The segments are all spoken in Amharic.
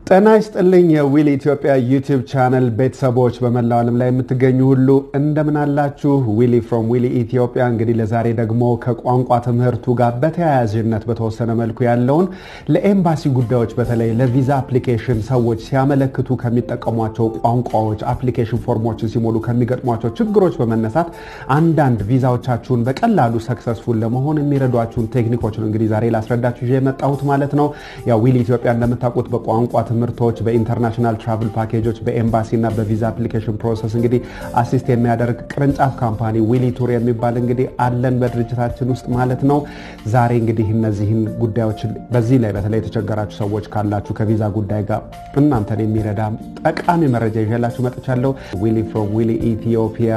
ጤና ይስጥልኝ የዊል ኢትዮጵያ ዩቲዩብ ቻነል ቤተሰቦች በመላው ዓለም ላይ የምትገኙ ሁሉ እንደምን አላችሁ? ዊሊ ፍሮም ዊሊ ኢትዮጵያ። እንግዲህ ለዛሬ ደግሞ ከቋንቋ ትምህርቱ ጋር በተያያዥነት በተወሰነ መልኩ ያለውን ለኤምባሲ ጉዳዮች በተለይ ለቪዛ አፕሊኬሽን ሰዎች ሲያመለክቱ ከሚጠቀሟቸው ቋንቋዎች አፕሊኬሽን ፎርሞችን ሲሞሉ ከሚገጥሟቸው ችግሮች በመነሳት አንዳንድ ቪዛዎቻችሁን በቀላሉ ሰክሰስፉል ለመሆን የሚረዷችሁን ቴክኒኮች ነው እንግዲህ ዛሬ ላስረዳችሁ ይዤ የመጣሁት ማለት ነው። ያው ዊሊ ኢትዮጵያ እንደምታውቁት በቋንቋ ትምህርቶች በኢንተርናሽናል ትራቭል ፓኬጆች በኤምባሲ እና በቪዛ አፕሊኬሽን ፕሮሰስ እንግዲህ አሲስት የሚያደርግ ቅርንጫፍ ካምፓኒ ዊሊ ቱር የሚባል እንግዲህ አለን በድርጅታችን ውስጥ ማለት ነው። ዛሬ እንግዲህ እነዚህን ጉዳዮች በዚህ ላይ በተለይ የተቸገራችሁ ሰዎች ካላችሁ ከቪዛ ጉዳይ ጋር እናንተን የሚረዳ ጠቃሚ መረጃ ይዤላችሁ መጥቻለሁ። ዊሊ ፍሮም ዊሊ ኢትዮጵያ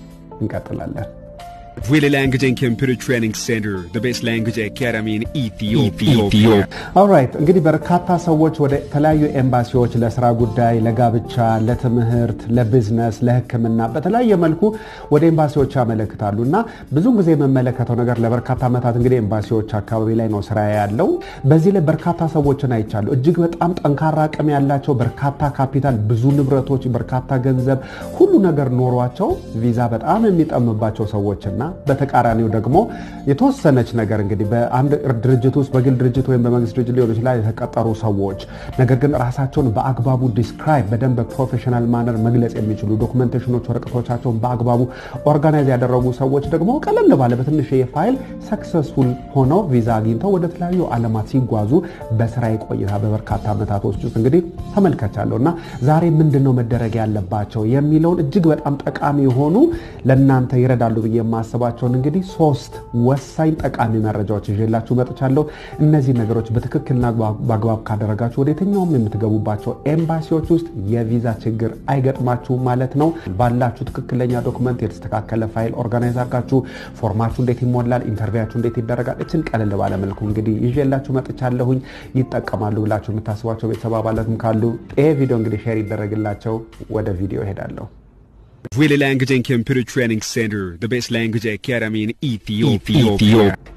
እንቀጥላለን። Willy Language and Computer Training Center, the best language academy in Ethiopia. ኦልራይት እንግዲህ በርካታ ሰዎች ወደ ተለያዩ ኤምባሲዎች ለስራ ጉዳይ፣ ለጋብቻ፣ ለትምህርት፣ ለቢዝነስ፣ ለሕክምና በተለያየ መልኩ ወደ ኤምባሲዎች ያመለክታሉ እና ብዙ ጊዜ የምመለከተው ነገር ለበርካታ ዓመታት እንግዲህ ኤምባሲዎች አካባቢ ላይ ነው ስራ ያለው። በዚህ ላይ በርካታ ሰዎችን አይቻሉ። እጅግ በጣም ጠንካራ አቅም ያላቸው በርካታ ካፒታል፣ ብዙ ንብረቶች፣ በርካታ ገንዘብ፣ ሁሉ ነገር ኖሯቸው ቪዛ በጣም የሚጠምባቸው ሰዎችና በተቃራኒው ደግሞ የተወሰነች ነገር እንግዲህ በአንድ ድርጅት ውስጥ በግል ድርጅት ወይም በመንግስት ድርጅት ሊሆን ይችላል የተቀጠሩ ሰዎች ነገር ግን ራሳቸውን በአግባቡ ዲስክራይብ በደንብ በፕሮፌሽናል ማነር መግለጽ የሚችሉ ዶክመንቴሽኖች፣ ወረቀቶቻቸውን በአግባቡ ኦርጋናይዝ ያደረጉ ሰዎች ደግሞ ቀለል ባለ በትንሽ የፋይል ሰክሰስፉል ሆነው ቪዛ አግኝተው ወደ ተለያዩ ዓለማት ሲጓዙ በስራ ቆይታ በበርካታ ዓመታቶች ውስጥ እንግዲህ ተመልከቻለሁ እና ዛሬ ምንድን ነው መደረግ ያለባቸው የሚለውን እጅግ በጣም ጠቃሚ የሆኑ ለእናንተ ይረዳሉ ብዬ የማስባቸውን እንግዲህ ሶስት ወሳኝ ጠቃሚ መረጃዎች ይዤላችሁ መጥቻለሁ። እነዚህ ነገሮች በትክክልና በአግባብ ካደረጋችሁ ወደ የትኛውም የምትገቡባቸው ኤምባሲዎች ውስጥ የቪዛ ችግር አይገጥማችሁም ማለት ነው። ባላችሁ ትክክለኛ ዶክመንት የተስተካከለ ፋይል ኦርጋናይዝ አድርጋችሁ ፎርማችሁ እንዴት ይሞላል፣ ኢንተርቪያችሁ እንዴት ይደረጋል፣ እችን ቀለል ባለመልኩ እንግዲህ ይዤላችሁ መጥቻለሁኝ። ይጠቀማሉ ብላችሁ የምታስቧቸው ቤተሰብ አባላትም ካሉ ይሄ ቪዲዮ እንግዲህ ሼር ይደረግላቸው። ወደ ቪዲዮ እሄዳለሁ። Willy Language and Computer Training Center, the best language academy in Ethiopia.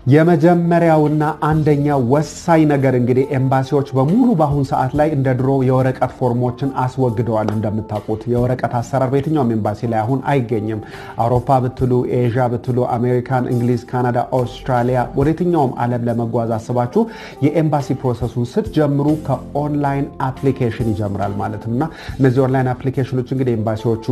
የመጀመሪያውና አንደኛ ወሳኝ ነገር እንግዲህ ኤምባሲዎች በሙሉ በአሁን ሰዓት ላይ እንደ ድሮ የወረቀት ፎርሞችን አስወግደዋል። እንደምታውቁት የወረቀት አሰራር በየትኛውም ኤምባሲ ላይ አሁን አይገኝም። አውሮፓ ብትሉ፣ ኤዥያ ብትሉ፣ አሜሪካን፣ እንግሊዝ፣ ካናዳ፣ አውስትራሊያ ወደ የትኛውም ዓለም ለመጓዝ አስባችሁ የኤምባሲ ፕሮሰሱን ስትጀምሩ ከኦንላይን አፕሊኬሽን ይጀምራል ማለት ነው እና እነዚህ ኦንላይን አፕሊኬሽኖች እንግዲህ ኤምባሲዎቹ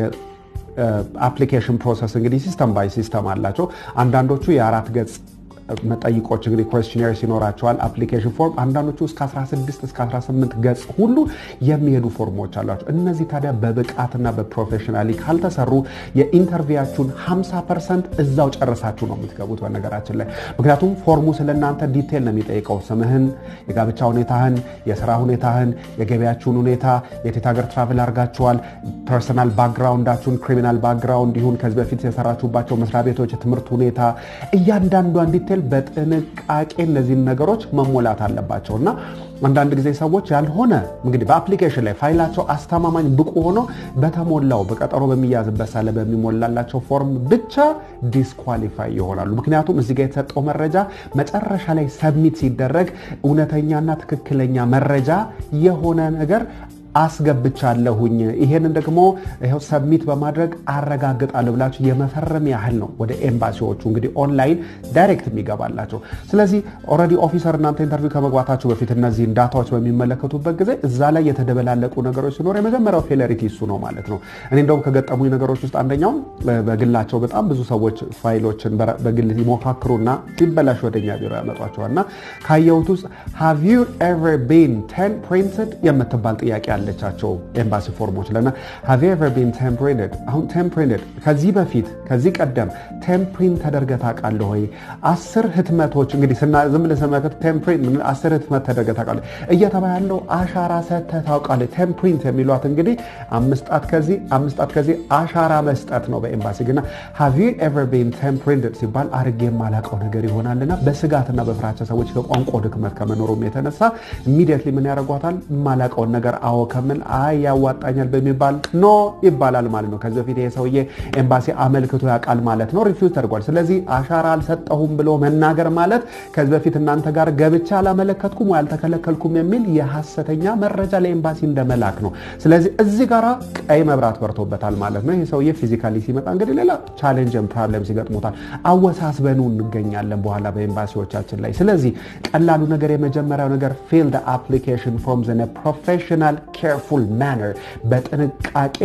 አፕሊኬሽን ፕሮሰስ እንግዲህ ሲስተም ባይ ሲስተም አላቸው። አንዳንዶቹ የአራት ገጽ መጠይቆች እንግዲህ ኮስቲኔርስ ይኖራቸዋል። አፕሊኬሽን ፎርም አንዳንዶቹ እስከ 16 እስከ 18 ገጽ ሁሉ የሚሄዱ ፎርሞች አሏቸው። እነዚህ ታዲያ በብቃትና በፕሮፌሽናሊ ካልተሰሩ የኢንተርቪያችሁን 50 ፐርሰንት እዛው ጨርሳችሁ ነው የምትገቡት። በነገራችን ላይ ምክንያቱም ፎርሙ ስለ እናንተ ዲቴል ነው የሚጠይቀው። ስምህን፣ የጋብቻ ሁኔታህን፣ የስራ ሁኔታህን፣ የገቢያችሁን ሁኔታ፣ የቴት ሀገር ትራቭል አድርጋችኋል፣ ፐርሰናል ባክግራውንዳችሁን፣ ክሪሚናል ባክግራውንድ ይሁን ከዚህ በፊት የሰራችሁባቸው መስሪያ ቤቶች የትምህርት ሁኔታ እያንዳንዷን ዲቴል በጥንቃቄ እነዚህን ነገሮች መሞላት አለባቸው እና አንዳንድ ጊዜ ሰዎች ያልሆነ እንግዲህ በአፕሊኬሽን ላይ ፋይላቸው አስተማማኝ ብቁ ሆኖ በተሞላው በቀጠሮ በሚያዝበት ሳለ በሚሞላላቸው ፎርም ብቻ ዲስኳሊፋይ ይሆናሉ። ምክንያቱም እዚህ ጋር የተሰጠው መረጃ መጨረሻ ላይ ሰብሚት ሲደረግ እውነተኛና ትክክለኛ መረጃ የሆነ ነገር አስገብቻለሁኝ ይሄንን ደግሞ ይኸው ሰብሚት በማድረግ አረጋግጣለሁ ብላችሁ የመፈረም ያህል ነው ወደ ኤምባሲዎቹ እንግዲህ ኦንላይን ዳይሬክት የሚገባላቸው። ስለዚህ ኦልሬዲ ኦፊሰር እናንተ ኢንተርቪው ከመግባታችሁ በፊት እነዚህን ዳታዎች በሚመለከቱበት ጊዜ እዛ ላይ የተደበላለቁ ነገሮች ሲኖር የመጀመሪያው ፌለሪቲ እሱ ነው ማለት ነው። እኔ እንደውም ከገጠሙኝ ነገሮች ውስጥ አንደኛው በግላቸው በጣም ብዙ ሰዎች ፋይሎችን በግል ይሞካክሩና ሲበላሽ ወደኛ ቢሮ ያመጧቸዋል እና ካየሁት ውስጥ ሃቭ ዩ ኤቨር ቢን ቴን ፕሪንትድ የምትባል ጥያቄ ያለቻቸው ኤምባሲ ፎርሞች ለና ሃቭ ዩ ኤቨር ቢን ቴምፕሪንትድ አሁን ቴምፕሪንትድ ከዚህ በፊት ከዚህ ቀደም ቴምፕሪንት ተደርገህ ታውቃለህ ወይ? አስር ህትመቶች እንግዲህ ዝም ብለህ ስመለከት ቴምፕሪንት አስር ህትመት ተደርገህ ታውቃለህ እየተባ ያለው አሻራ ሰጥተህ ታውቃለህ። ቴምፕሪንት የሚሏት እንግዲህ አምስት ጣት ከዚህ አምስት ጣት ከዚህ አሻራ መስጠት ነው በኤምባሲ ግና ሃቭ ዩ ኤቨር ቢን ቴምፕሪንትድ ሲባል አድርጌ የማላውቀው ነገር ይሆናልና በስጋትና በፍራቻ ሰዎች ከቋንቋ ድክመት ከመኖሩም የተነሳ ኢሚዲየትሊ ምን ያደርጓታል? የማላውቀውን ነገር አዎ ከምን አይ ያዋጣኛል በሚባል ኖ ይባላል ማለት ነው። ከዚህ በፊት ይሄ ሰውዬ ኤምባሲ አመልክቶ ያውቃል ማለት ነው። ሪፊውዝ ተደርጓል። ስለዚህ አሻራ አልሰጠሁም ብሎ መናገር ማለት ከዚህ በፊት እናንተ ጋር ገብቻ አላመለከትኩም ወይ አልተከለከልኩም የሚል የሐሰተኛ መረጃ ለኤምባሲ እንደመላክ ነው። ስለዚህ እዚህ ጋር ቀይ መብራት በርቶበታል ማለት ነው። ይህ ሰውዬ ፊዚካሊ ሲመጣ እንግዲህ ሌላ ቻሌንጅን ፕሮብለም ሲገጥሙታል። አወሳስበኑ እንገኛለን በኋላ በኤምባሲዎቻችን ላይ። ስለዚህ ቀላሉ ነገር የመጀመሪያው ነገር ፊል ዘ አፕሊኬሽን ፎርምስ ኢን ፕሮፌሽናል ኬርፉል ማነር በጥንቃቄ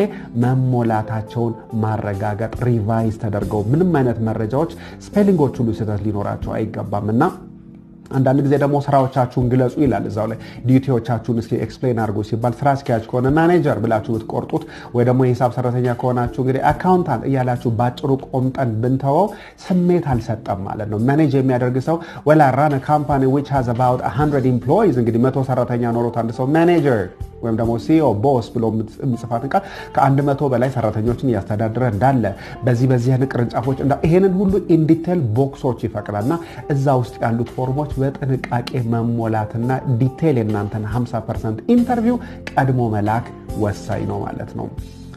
መሞላታቸውን ማረጋገጥ ሪቫይዝ ተደርገው ምንም አይነት መረጃዎች ስፔሊንጎች ሁሉ ስህተት ሊኖራቸው አይገባም እና አንዳንድ ጊዜ ደግሞ ስራዎቻችሁን ግለጹ ይላል እዛው ላይ ዲዩቲዎቻችሁን እስኪ ኤክስፕሌን አድርጎ ሲባል ስራ አስኪያጅ ከሆነ ማኔጀር ብላችሁ ብትቆርጡት ወይ ደግሞ የሂሳብ ሰራተኛ ከሆናችሁ እንግዲህ አካውንታንት እያላችሁ ባጭሩ ቆምጠን ብንተወው ስሜት አልሰጠም ማለት ነው። ማኔጅ የሚያደርግ ሰው ወላ ራን ካምፓኒ ዊች ሃዝ አባውት 100 ኤምፕሎይዝ እንግዲህ መቶ ሰራተኛ ኖሮት አንድ ሰው ማኔጀር ወይም ደግሞ ሲኦ ቦስ ብሎ የሚጽፋትን ቃል ከአንድ መቶ በላይ ሰራተኞችን እያስተዳደረ እንዳለ በዚህ በዚህ አይነት ቅርንጫፎች ይሄንን ሁሉ ኢንዲቴል ቦክሶች ይፈቅዳልና እዛ ውስጥ ያሉት ፎርሞች በጥንቃቄ መሞላትና ዲቴይል የእናንተን 50 ፐርሰንት ኢንተርቪው ቀድሞ መላክ ወሳኝ ነው ማለት ነው።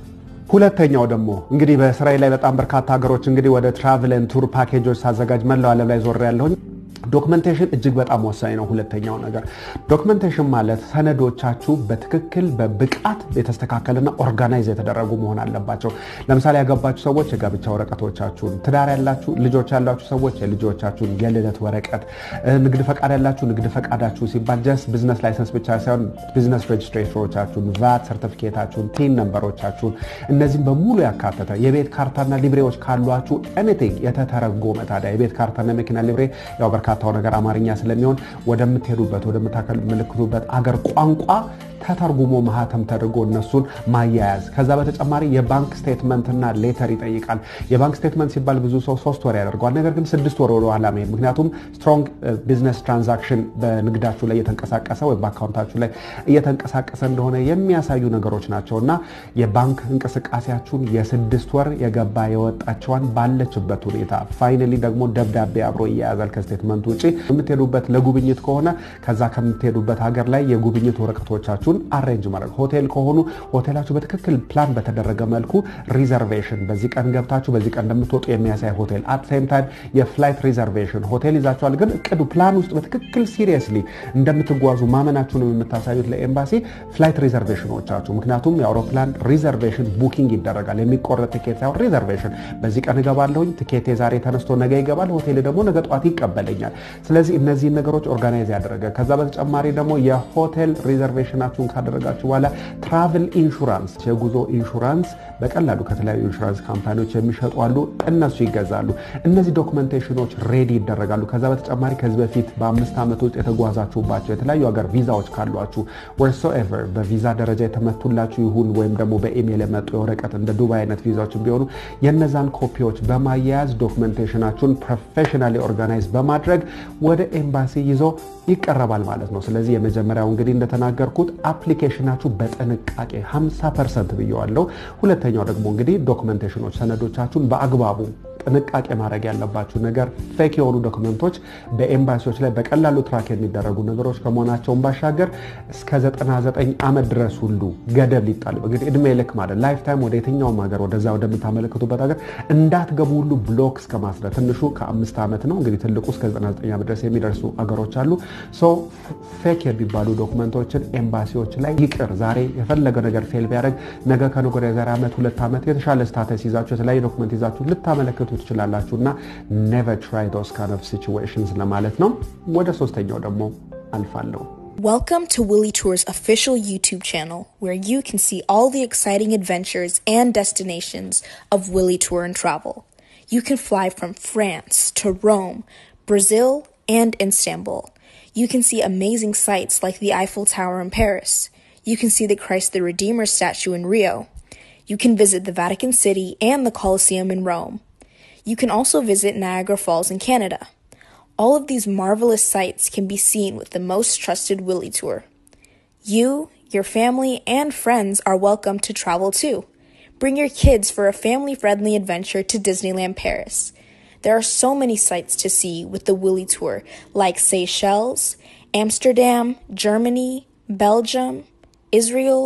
ሁለተኛው ደግሞ እንግዲህ በእስራኤል ላይ በጣም በርካታ ሀገሮች እንግዲህ ወደ ትራቭልን ቱር ፓኬጆች ሳዘጋጅ መላው ዓለም ላይ ዞር ያለሁኝ ዶክመንቴሽን እጅግ በጣም ወሳኝ ነው። ሁለተኛው ነገር ዶክመንቴሽን ማለት ሰነዶቻችሁ በትክክል በብቃት የተስተካከልና ኦርጋናይዝ የተደረጉ መሆን አለባቸው። ለምሳሌ ያገባችሁ ሰዎች የጋብቻ ወረቀቶቻችሁን፣ ትዳር ያላችሁ ልጆች ያላችሁ ሰዎች የልጆቻችሁን የልደት ወረቀት፣ ንግድ ፈቃድ ያላችሁ ንግድ ፈቃዳችሁ ሲባል ጀስት ቢዝነስ ላይሰንስ ብቻ ሳይሆን ቢዝነስ ሬጅስትሬሽኖቻችሁን፣ ቫት ሰርቲፊኬታችሁን፣ ቲን ነንበሮቻችሁን እነዚህም በሙሉ ያካተተ የቤት ካርታና ሊብሬዎች ካሏችሁ ኤኒቲንግ የተተረጎመ ታዲያ የቤት ካርታና መኪና ሊብሬ ያው በርካታው ነገር አማርኛ ስለሚሆን ወደምትሄዱበት ወደምታመለክቱበት አገር ቋንቋ ተተርጉሞ ማህተም ተደርጎ እነሱን ማያያዝ። ከዛ በተጨማሪ የባንክ ስቴትመንትና ሌተር ይጠይቃል። የባንክ ስቴትመንት ሲባል ብዙ ሰው ሶስት ወር ያደርገዋል። ነገር ግን ስድስት ወር ወደ ኋላ መሄድ፣ ምክንያቱም ስትሮንግ ቢዝነስ ትራንዛክሽን በንግዳችሁ ላይ እየተንቀሳቀሰ ወይም በአካውንታችሁ ላይ እየተንቀሳቀሰ እንደሆነ የሚያሳዩ ነገሮች ናቸው እና የባንክ እንቅስቃሴያችሁን የስድስት ወር የገባ የወጣቸዋን ባለችበት ሁኔታ ፋይናሊ ደግሞ ደብዳቤ አብሮ እያያዛል ከስቴትመንቱ ውጭ የምትሄዱበት ለጉብኝት ከሆነ ከዛ ከምትሄዱበት ሀገር ላይ የጉብኝት ወረቀቶቻችሁ አሬንጅ ማድረግ ሆቴል ከሆኑ ሆቴላችሁ በትክክል ፕላን በተደረገ መልኩ ሪዘርቬሽን በዚህ ቀን ገብታችሁ በዚህ ቀን እንደምትወጡ የሚያሳይ ሆቴል አት ሴም ታይም የፍላይት ሪዘርቬሽን ሆቴል ይዛችኋል፣ ግን እቅዱ ፕላን ውስጥ በትክክል ሲሪየስሊ እንደምትጓዙ ማመናችሁን የምታሳዩት ለኤምባሲ ፍላይት ሪዘርቬሽኖቻችሁ። ምክንያቱም የአውሮፕላን ሪዘርቬሽን ቡኪንግ ይደረጋል። የሚቆረጥ ቲኬት ሳይሆን ሪዘርቬሽን። በዚህ ቀን እገባለሁኝ፣ ቲኬቴ ዛሬ ተነስቶ ነገ ይገባል፣ ሆቴል ደግሞ ነገ ጠዋት ይቀበለኛል። ስለዚህ እነዚህን ነገሮች ኦርጋናይዝ ያደረገ ከዛ በተጨማሪ ደግሞ የሆቴል ሪዘርቬሽናችሁ ካደረጋችሁ በኋላ ትራቭል ኢንሹራንስ የጉዞ ኢንሹራንስ በቀላሉ ከተለያዩ ኢንሹራንስ ካምፓኒዎች የሚሸጡ አሉ። እነሱ ይገዛሉ። እነዚህ ዶክመንቴሽኖች ሬዲ ይደረጋሉ። ከዛ በተጨማሪ ከዚህ በፊት በአምስት ዓመት ውስጥ የተጓዛችሁባቸው የተለያዩ ሀገር ቪዛዎች ካሏችሁ ወርሶኤቨር በቪዛ ደረጃ የተመቱላችሁ ይሁን ወይም ደግሞ በኢሜይል የመጡ የወረቀት እንደ ዱባይ አይነት ቪዛዎች ቢሆኑ የነዛን ኮፒዎች በማያያዝ ዶክመንቴሽናችሁን ፕሮፌሽናሊ ኦርጋናይዝ በማድረግ ወደ ኤምባሲ ይዞ ይቀረባል ማለት ነው። ስለዚህ የመጀመሪያው እንግዲህ እንደተናገርኩት አፕሊኬሽናችሁ በጥንቃቄ 50 ፐርሰንት ብየዋለው። ሁለተኛው ደግሞ እንግዲህ ዶክመንቴሽኖች ሰነዶቻችሁን በአግባቡ ጥንቃቄ ማድረግ ያለባችሁ ነገር ፌክ የሆኑ ዶክመንቶች በኤምባሲዎች ላይ በቀላሉ ትራክ የሚደረጉ ነገሮች ከመሆናቸውን ባሻገር እስከ 99 ዓመት ድረስ ሁሉ ገደብ ሊጣል እንግዲህ እድሜ ልክ ማለት ላይፍ ታይም ወደ የትኛውም ሀገር ወደዛ ወደምታመለክቱበት ሀገር እንዳትገቡ ሁሉ ብሎክ እስከ ማስረት ትንሹ ከአምስት ዓመት ነው እንግዲህ ትልቁ እስከ 99 ዓመት ድረስ የሚደርሱ ሀገሮች አሉ። ሶ ፌክ የሚባሉ ዶክመንቶችን ኤምባሲዎች ላይ ይቅር ዛሬ የፈለገ ነገር ፌል ቢያደርግ ነገ ከነገ ወዲያ የዛሬ ዓመት ሁለት ዓመት የተሻለ ስታተስ ይዛችሁ የተለያየ ዶክመንት ይዛችሁ ልታመለክቱ ትችላላችሁ እና ኔቨር ትራይ ዶስ ካይንድ ኦፍ ሲቹዌሽንስ ለማለት ነው። ወደ ሶስተኛው ደግሞ አልፋለሁ። Welcome to Willie Tour's official YouTube channel, where you can see all the exciting adventures and destinations of Willie Tour and Travel. You can fly from France to Rome, Brazil, and Istanbul. You can see amazing sights like the Eiffel Tower in Paris. You can see the Christ the Redeemer statue in Rio. You can visit the Vatican City and the Colosseum in Rome. You can also visit Niagara Falls in Canada. All of these marvelous sights can be seen with the most trusted Willie Tour. You, your family, and friends are welcome to travel too. Bring your kids for a family friendly adventure to Disneyland Paris. There are so many sights to see with the Willie Tour, like Seychelles, Amsterdam, Germany, Belgium, Israel,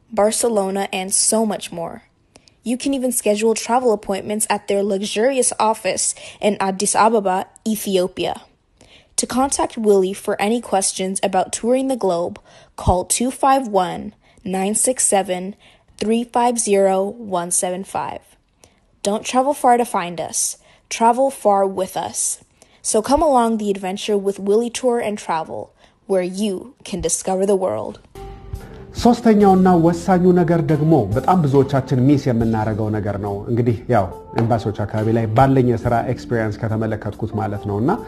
Barcelona, and so much more. You can even schedule travel appointments at their luxurious office in Addis Ababa, Ethiopia. To contact Willie for any questions about touring the globe, call 251 967 350 175. Don't travel far to find us, travel far with us. So come along the adventure with Willie Tour and Travel, where you can discover the world. ሶስተኛውና ወሳኙ ነገር ደግሞ በጣም ብዙዎቻችን ሚስ የምናደርገው ነገር ነው። እንግዲህ ያው ኤምባሲዎች አካባቢ ላይ ባለኝ የስራ ኤክስፒሪየንስ ከተመለከትኩት ማለት ነው እና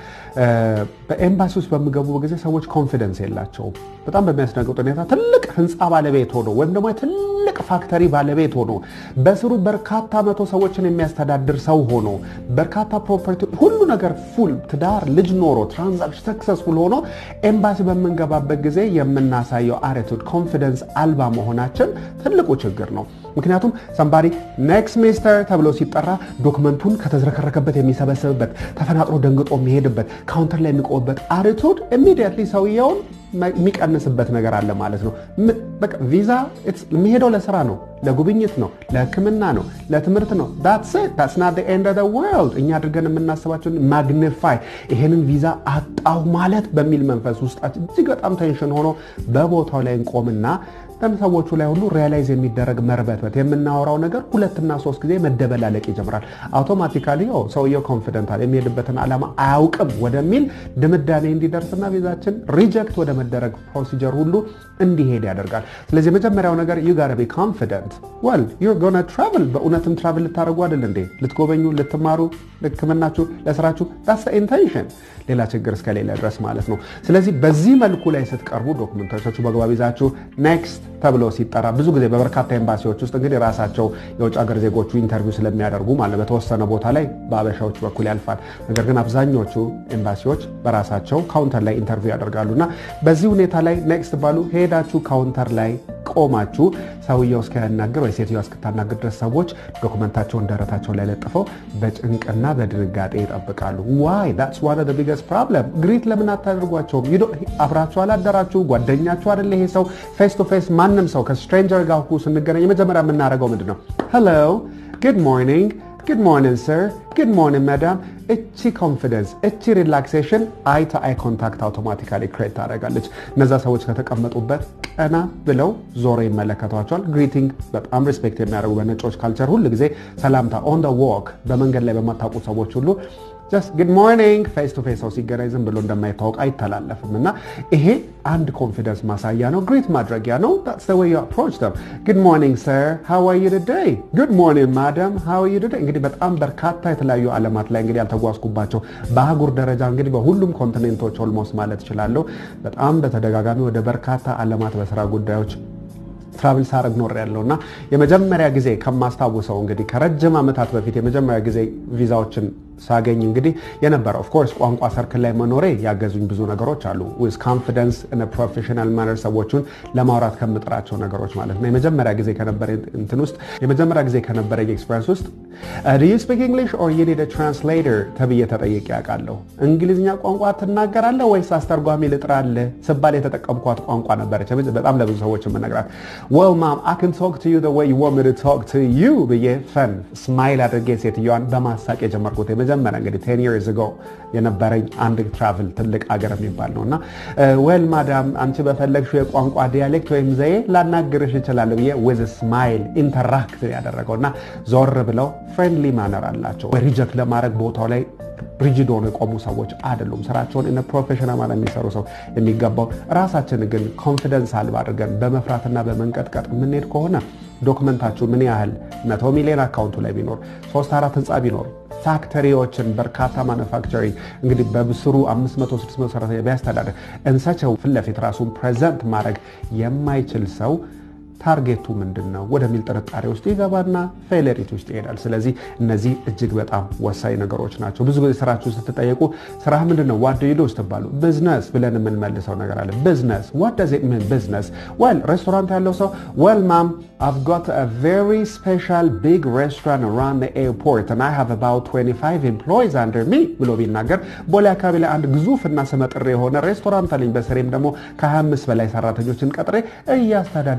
በኤምባሲ ውስጥ በሚገቡ ጊዜ ሰዎች ኮንፊደንስ የላቸውም። በጣም በሚያስደንቅጥ ሁኔታ ትልቅ ህንፃ ባለቤት ሆኖ ወይም ደግሞ ትልቅ ፋክተሪ ባለቤት ሆኖ በስሩ በርካታ መቶ ሰዎችን የሚያስተዳድር ሰው ሆኖ በርካታ ፕሮፐርቲ ሁሉ ነገር ፉል ትዳር፣ ልጅ ኖሮ ትራንዛክሽን ሰክሰስፉል ሆኖ ኤምባሲ በምንገባበት ጊዜ የምናሳየው አቲቱድ ኮንፊደንስ አልባ መሆናችን ትልቁ ችግር ነው። ምክንያቱም ሰምባሪ ኔክስት ሚስተር ተብሎ ሲጠራ ዶክመንቱን ከተዝረከረከበት የሚሰበስብበት ተፈናጥሮ ደንግጦ የሚሄድበት ካውንተር ላይ የሚቆምበት አቲቱድ ኢሚዲየትሊ ሰውየውን የሚቀንስበት ነገር አለ ማለት ነው። በቃ ቪዛ የሚሄደው ለስራ ነው፣ ለጉብኝት ነው፣ ለሕክምና ነው፣ ለትምህርት ነው። ዳትስ ናት ኤንድ ኦፍ ዘ ወርልድ እኛ አድርገን የምናስባቸውን ማግኒፋይ ይሄንን ቪዛ አጣው ማለት በሚል መንፈስ ውስጣችን እጅግ በጣም ቴንሽን ሆኖ በቦታው ላይ እንቆምና ሰዎቹ ላይ ሁሉ ሪያላይዝ የሚደረግ መርበትበት የምናወራው ነገር ሁለትና ሶስት ጊዜ መደበላለቅ ይጀምራል። አውቶማቲካሊ ሰውየው ኮንፊደንታል የሚሄድበትን ዓላማ አያውቅም ወደሚል ድምዳሜ እንዲደርስና ቪዛችን ሪጀክት ወደ መደረግ ፕሮሲጀር ሁሉ እንዲሄድ ያደርጋል። ስለዚህ የመጀመሪያው ነገር ዩ ጋር ቢ ኮንፊደንት ወል ዩር ጎና ትራቭል በእውነትም ትራቭል ልታደርጉ አይደል እንዴ? ልትጎበኙ፣ ልትማሩ፣ ሕክምናችሁ፣ ለስራችሁ ዳስ ኢንቴንሽን ሌላ ችግር እስከሌለ ድረስ ማለት ነው። ስለዚህ በዚህ መልኩ ላይ ስትቀርቡ ዶክመንቶቻችሁ በአግባብ ይዛችሁ ኔክስት ተብሎ ሲጠራ ብዙ ጊዜ በበርካታ ኤምባሲዎች ውስጥ እንግዲህ ራሳቸው የውጭ ሀገር ዜጎቹ ኢንተርቪው ስለሚያደርጉ ማለት በተወሰነ ቦታ ላይ በአበሻዎች በኩል ያልፋል። ነገር ግን አብዛኞቹ ኤምባሲዎች በራሳቸው ካውንተር ላይ ኢንተርቪው ያደርጋሉ እና በዚህ ሁኔታ ላይ ኔክስት ባሉ ሄዳችሁ ካውንተር ላይ ቆማችሁ ሰውየው እስኪያናግር ወይ ሴትዮዋ እስክታናግር ድረስ ሰዎች ዶክመንታቸውን ደረታቸው ላይ ለጥፈው በጭንቅና በድንጋጤ ይጠብቃሉ። ዋይ ዳትስ ዋን ኦፍ ዘ ቢገስት ፕሮብለም። ግሪት ለምን አታደርጓቸውም? አብራችሁ አላደራችሁ? ጓደኛችሁ አይደለ ይሄ ሰው? ፌስ ቱ ፌስ ማንም ሰው ከስትሬንጀር ጋር ስንገናኝ የመጀመሪያ የምናደርገው ምንድን ነው? ሄሎ ጉድ ሞርኒንግ ጉድ ሞርኒንግ ሰር ጉድ ሞርኒንግ መዳም። እቺ ኮንፊደንስ እቺ ሪላክሴሽን አይ ቱ አይ ኮንታክት አውቶማቲካሊ ክሬት ታደርጋለች። እነዛ ሰዎች ከተቀመጡበት ቀና ብለው ዞሮ ይመለከቷቸዋል። ግሪቲንግ በጣም ሪስፔክት የሚያደርጉ በነጮች ካልቸር ሁል ጊዜ ሰላምታ ኦን ደ ዎክ በመንገድ ላይ በማታውቁ ሰዎች ሁሉ ጀስት ጉድ ሞርኒንግ ፌስ ቱ ፌስ ሰው ሲገናኝ ዝም ብሎ እንደማይታወቅ አይተላለፍም እና ይሄ አንድ ኮንፊደንስ ማሳያ ነው። ግሪት ማድረጊያ ነው። ታትስ ዘ ዌይ ዩ አፕሮች ደም ጉድ ሞርኒንግ ሰር ሃው አር ዩ ቱዴይ ጉድ ሞርኒንግ ማዳም ሃው አር ዩ ቱዴይ። እንግዲህ በጣም በርካታ የተለያዩ ዓለማት ላይ እንግዲህ ያልተጓዝኩባቸው በአህጉር ደረጃ እንግዲህ በሁሉም ኮንቲኔንቶች ኦልሞስት ማለት እችላለሁ በጣም በተደጋጋሚ ወደ በርካታ ዓለማት በስራ ጉዳዮች ትራቭል ሳረግ ኖር ያለው እና የመጀመሪያ ጊዜ ከማስታውሰው እንግዲህ ከረጅም ዓመታት በፊት የመጀመሪያ ጊዜ ቪዛዎችን ሳገኝ እንግዲህ የነበረ ኦፍኮርስ ቋንቋ ሰርክል ላይ መኖሬ ያገዙኝ ብዙ ነገሮች አሉ። ዊዝ ኮንፊደንስ ኢን ፕሮፌሽናል ማነር ሰዎቹን ለማውራት ከምጥራቸው ነገሮች ማለት ነው። የመጀመሪያ ጊዜ ከነበረ እንትን ውስጥ የመጀመሪያ ጊዜ ከነበረ ኤክስፔሪንስ ውስጥ ዱ ዩ ስፒክ እንግሊሽ ኦር ዩ ኒድ ትራንስሌተር ተብዬ ተጠይቄ ያውቃለሁ። እንግሊዝኛ ቋንቋ ትናገራለህ ወይስ አስተርጓሚ ልጥራልህ ስባል የተጠቀምኳት ቋንቋ ነበረች። በጣም ለብዙ ሰዎች የምነግራት ዌል ማም አይ ካን ቶክ ቱ ዩ ዘ ዌይ ዩ ዋንት ሚ ቱ ቶክ ቱ ዩ ብዬ ፈን ስማይል አድርጌ ሴትዮዋን በማሳቅ የጀመርኩት የመጀመሪያ እንግዲህ ቴን ይርስ ጎ የነበረኝ አንድ ትራቭል ትልቅ አገር የሚባል ነው እና ዌል ማዳም አንቺ በፈለግሽው የቋንቋ ዲያሌክት ወይም ዘዬ ላናግርሽ እችላለሁ ብዬ ዊዝ ስማይል ኢንተራክት ያደረገው እና ዞር ብለው ፍሬንድሊ ማነር አላቸው። ሪጀክት ለማድረግ ቦታው ላይ ሪጂድ ሆኖ የቆሙ ሰዎች አይደሉም። ስራቸውን ኢን ፕሮፌሽናል ማለት የሚሰሩ ሰው የሚገባው ራሳችን ግን ኮንፊደንስ አልባ አድርገን በመፍራትና በመንቀጥቀጥ የምንሄድ ከሆነ ዶክመንታችሁ ምን ያህል መቶ ሚሊዮን አካውንቱ ላይ ቢኖር ሶስት አራት ህንፃ ቢኖር ፋክተሪዎችን በርካታ ማኑፋክቸሪንግ እንግዲህ በብስሩ 500 600 ሰራተኛ ቢያስተዳደር እንሰቸው ፊት ለፊት ራሱን ፕሬዘንት ማድረግ የማይችል ሰው ታርጌቱ ምንድን ነው ወደሚል ጥርጣሬ ውስጥ ይገባና ፌለሪቲ ውስጥ ይሄዳል። ስለዚህ እነዚህ እጅግ በጣም ወሳኝ ነገሮች ናቸው። ብዙ ጊዜ ስራችሁ ስትጠየቁ ስራ ምንድን ነው ዋት ዱ ዩ ዱ ስትባሉ ቢዝነስ ብለን የምንመልሰው ነገር አለ። ቢዝነስ ዋት ዳዝ ኢት ሚን ቢዝነስ? ዌል ሬስቶራንት ያለው ሰው ዌል ማም I've got a very special big restaurant around the airport and I have about 25 employees under me ብሎ ቢናገር ቦሌ አካባቢ ላይ አንድ ግዙፍ እና ስመጥር የሆነ ሬስቶራንት አለኝ በስሬም ደግሞ ከ25 በላይ ሰራተኞችን ቀጥሬ እያስተዳደርኩ ነው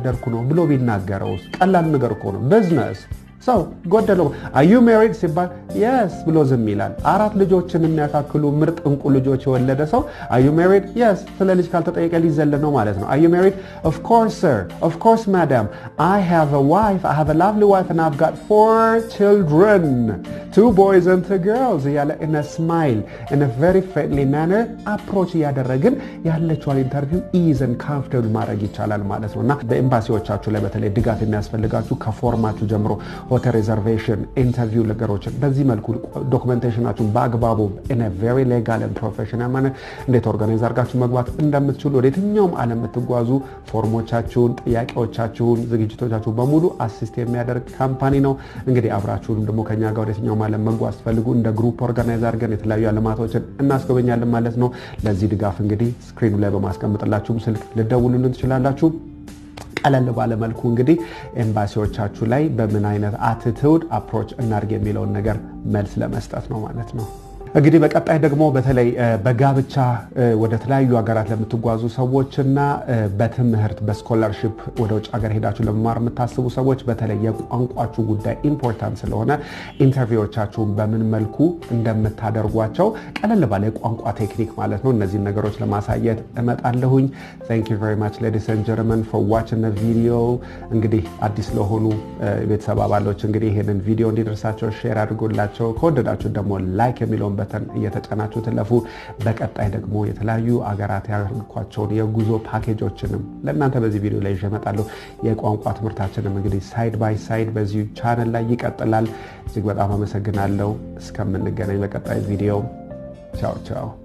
ብሎ ቢናገረውስ? ቀላል ነገር እኮ ነው። ቢዝነስ ሰው ጎደለው አዩ ሜሪድ ሲባል የስ ብሎ ዝም ይላል። አራት ልጆችን የሚያካክሉ ምርጥ እንቁ ልጆች የወለደ ሰው አዩ ሜሪድ የስ ስለ ልጅ ካልተጠየቀ ሊዘል ነው ማለት ነው። አዩ ሜሪድ ኦፍኮርስ ሰር ኦፍኮርስ ማዳም አይ ሃቭ አ ዋይፍ አይ ሃቭ አ ላቭሊ ዋይፍ እና አቭ ጋት ፎር ችልድረን ቱ ቦይዝ ኤንድ ቱ ግርልስ እያለ ኢን ስማይል ኢን ቨሪ ፍሬንድሊ ማነር አፕሮች እያደረግን ያለችዋን ኢንተርቪው ኢዝን ካምፍርታብል ማድረግ ይቻላል ማለት ነው እና በኤምባሲዎቻችሁ ላይ በተለይ ድጋፍ የሚያስፈልጋችሁ ከፎርማችሁ ጀምሮ ሆቴል ሪዘርቬሽን፣ ኢንተርቪው ነገሮችን በዚህ መልኩ ዶክመንቴሽናችሁን በአግባቡ ኢን ቬሪ ሌጋል ፕሮፌሽናል ማነር እንዴት ኦርጋናይዝ አድርጋችሁ መግባት እንደምትችሉ ወደ የትኛውም ዓለም የምትጓዙ ፎርሞቻችሁን፣ ጥያቄዎቻችሁን፣ ዝግጅቶቻችሁን በሙሉ አሲስት የሚያደርግ ካምፓኒ ነው። እንግዲህ አብራችሁንም ደግሞ ከኛ ጋር ወደ የትኛውም ዓለም መጓዝ ፈልጉ እንደ ግሩፕ ኦርጋናይዝ አድርገን የተለያዩ ዓለማቶችን እናስጎበኛለን ማለት ነው። ለዚህ ድጋፍ እንግዲህ ስክሪኑ ላይ በማስቀምጥላችሁም ስልክ ልደውሉልን ትችላላችሁ። ቀለል ባለመልኩ እንግዲህ ኤምባሲዎቻችሁ ላይ በምን አይነት አትትውድ አፕሮች እናድርግ የሚለውን ነገር መልስ ለመስጠት ነው ማለት ነው። እንግዲህ በቀጣይ ደግሞ በተለይ በጋብቻ ወደ ተለያዩ ሀገራት ለምትጓዙ ሰዎችና በትምህርት በስኮላርሽፕ ወደ ውጭ ሀገር ሄዳችሁ ለመማር የምታስቡ ሰዎች በተለይ የቋንቋችሁ ጉዳይ ኢምፖርታንት ስለሆነ ኢንተርቪዎቻችሁን በምን መልኩ እንደምታደርጓቸው ቀለል ባለ የቋንቋ ቴክኒክ ማለት ነው እነዚህን ነገሮች ለማሳየት እመጣለሁኝ። ታንክ ዩ ቨሪ ማች ሌዲስ ኤንድ ጀርመን ፎር ዋችንግ ቪዲዮ። እንግዲህ አዲስ ለሆኑ ቤተሰብ አባሎች እንግዲህ ይህንን ቪዲዮ እንዲደርሳቸው ሼር አድርጎላቸው ከወደዳችሁ ደግሞ ላይክ የሚለውን በተን እየተጫናችሁ ትለፉ። በቀጣይ ደግሞ የተለያዩ አገራት ያልኳቸውን የጉዞ ፓኬጆችንም ለእናንተ በዚህ ቪዲዮ ላይ ይዤ እመጣለሁ። የቋንቋ ትምህርታችንም እንግዲህ ሳይድ ባይ ሳይድ በዚሁ ቻነል ላይ ይቀጥላል። እጅግ በጣም አመሰግናለሁ። እስከምንገናኝ በቀጣይ ቪዲዮ ቻው ቻው።